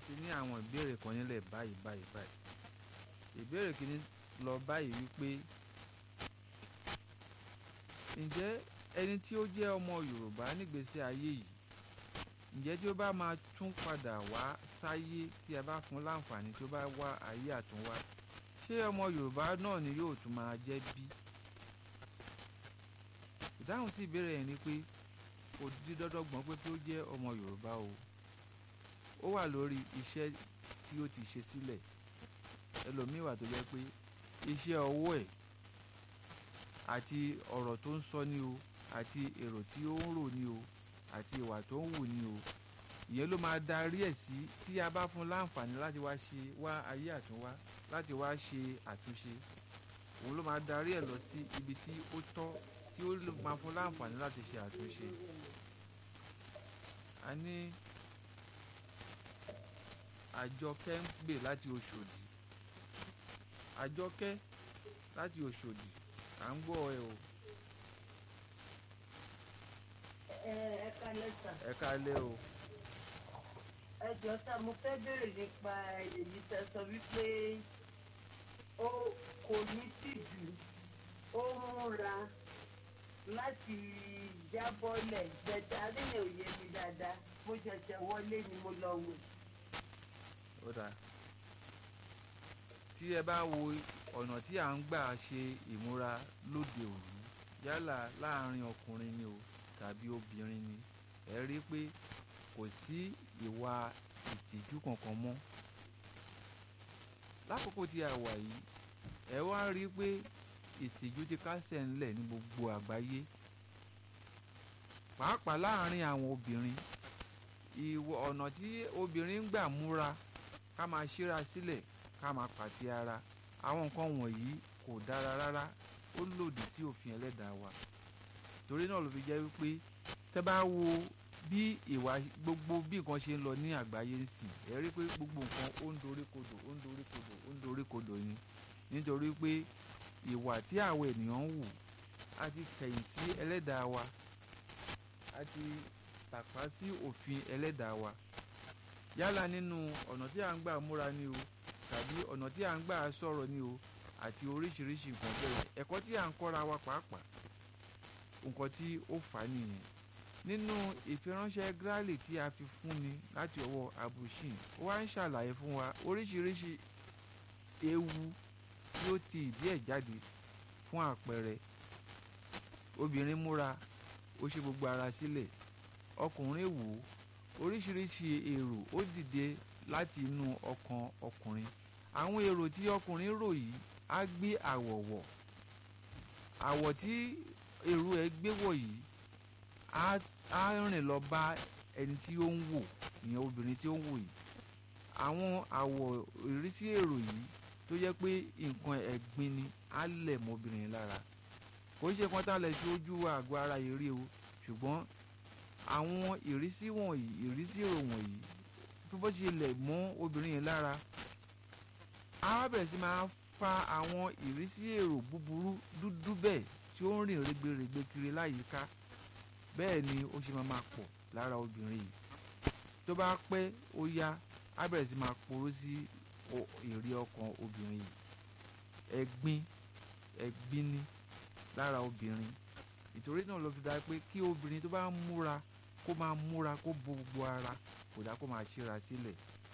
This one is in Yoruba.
ti ní àwọn ìbéèrè kan nílẹ̀ báyìí báyìí báyìí ìbéèrè kìíní lọ báyìí wípé ǹjẹ́ ẹni tí ó jẹ́ ọmọ Yorùbá nígbésí ayé yìí ǹjẹ́ tí ó bá máa tún padà wá sáyé tí a bá fún láǹfààní tí ó bá wá ayé àtúnwá ṣé ọmọ Yorùbá náà ni yóò tún máa jẹ́ bí? ìdáhùn sí ìbéèrè yẹn ni pé kò di dandan gbọ́n pé kí ó jẹ́ ọmọ Yorùbá o ó wà lórí iṣẹ́ tí ó ti ṣe sílẹ̀ ẹlòmíì wà tó jẹ́ pé iṣẹ́ ọwọ́ ẹ̀ àti ọ̀rọ̀ tó ń sọ ní o àti èrò tí ó ń rò ní o àti ìwà tó ń wù ní o ìyẹn ló máa darí ẹ̀ sí tí a bá fún láǹfààní láti wá ṣe wá ayé àtúnwá láti wá ṣe àtúnṣe òun ló máa darí ẹ̀ lọ sí ibi tí ó tọ́ tí ó máa fún láǹfààní láti ṣe àtúnṣe. a ní àjọkẹ́ ń gbè láti Òṣòdì àjọkẹ́ láti Òṣòdì à ń gbọ́ ẹ o. ẹ kalẹ̀ sà. ẹ kalẹ̀ o. ẹ jọ sá mo fẹ́ béèrè nípa èyí tẹ́ sọ wípé ó kò ní tìjú ó múra láti jábọ́lẹ̀ gbẹ̀dá lẹ́yìn òye mi dáadáa mo ṣẹ̀ṣẹ̀ wọlé ni mo lọ wò. ó dáa tí ẹ bá wo ọ̀nà tí à ń gbà ṣe ìmúra lóde òní yálà láàrin ọkùnrin ni o tàbí obìnrin ni ẹ rí i pé kò sí ìwà ìtìjú kankan mọ́ lákòókò tí a wà yìí ẹ wá rí i pé ìtìjú ti kásẹ̀ ńlẹ̀ ní gbogbo àgbáyé pàápàá láàrin àwọn obìnrin ìwọ ọ̀nà tí obìnrin ń gbà múra ká máa ṣíra sílẹ̀ ká máa pàtí ara àwọn nǹkan wọ̀nyí kò dára rárá ó lòdì sí òfin ẹlẹ́dàá wa torí náà ló fi jẹ́ wípé tẹ́ bá wo bí ìwà gbogbo bí nǹkan ṣe ń lọ ní àgbáyé nsìn ẹ rí pé gbogbo nǹkan ó ń dorí kodò ó ń dorí kodò ó ń dorí kodò ni nítorí pé ìwà tí àwọn ènìyàn ń wù á ti kẹ̀yìn sí ẹlẹ́dàá wa á ti tàpá sí òfin ẹlẹ́dàá wa yálà nínú ọ̀nà tí à ń gbà múra ni o tàbí ọ̀nà tí à ń gbà sọ̀rọ̀ ni o àti oríṣiríṣi nǹkan bẹ́ẹ̀ ẹ̀kọ́ tí à ń kọ́ra wa pàápàá nǹkan tí ó fà á nìyẹn nínú ìfiránṣẹ́ Gírálì tí a fi fúnni láti ọwọ́ abushin ó wá ń ṣàlàyé fún wa oríṣiríṣi ewu tí ó ti ìdí ẹ̀ jáde fún àpẹẹrẹ obìnrin múra ó ṣe gbogbo ara sílẹ̀ ọkùnrin wò ó oríṣiríṣi èrò ó dìde láti inú ọkàn ọkùnrin àwọn èrò tí ọkùnrin rò yìí á gbé àwọ̀ wọ̀ àwọ̀ tí èrò ẹ̀ gbé wọ̀ yìí á rìn lọ bá ẹni tí ó ń wò ìyẹn obìnrin tí ó ń wò yìí àwọn àwọ̀ ìrísí èrò yìí tó jẹ́ pé nǹkan ẹ̀gbin ni á lẹ̀ mọ́ obìnrin lára kò ṣe kan tá a lè fi ojú àgọ́ ara yìí rí o ṣùgbọ́n àwọn ìrísí wọ̀nyí ìrísí èrò wọ̀nyí tó bó ṣe lẹ̀ mọ́ obìnrin yẹn lára á bẹ̀rẹ̀ sí máa fa àwọn ìrísí èrò búburú dúdú bẹ́ẹ̀ tí ó ń rìn rẹ́gbẹ̀rẹ́gbẹ̀ kiri láyìíká bẹ́ẹ̀ ni ó ṣe máa máa pọ̀ lára obìnrin yìí tó bá pẹ́ ó yá á bẹ̀rẹ̀ sí máa poró sí èrè ọkàn obìnrin yìí ẹ̀gbin ẹ̀gbin ni lára obìnrin ìtorí náà ló fi dá pé kí obìnrin tó bá ń múra kó máa múra kó bo gbogbo ara kò dá kó máa ṣíra sílẹ̀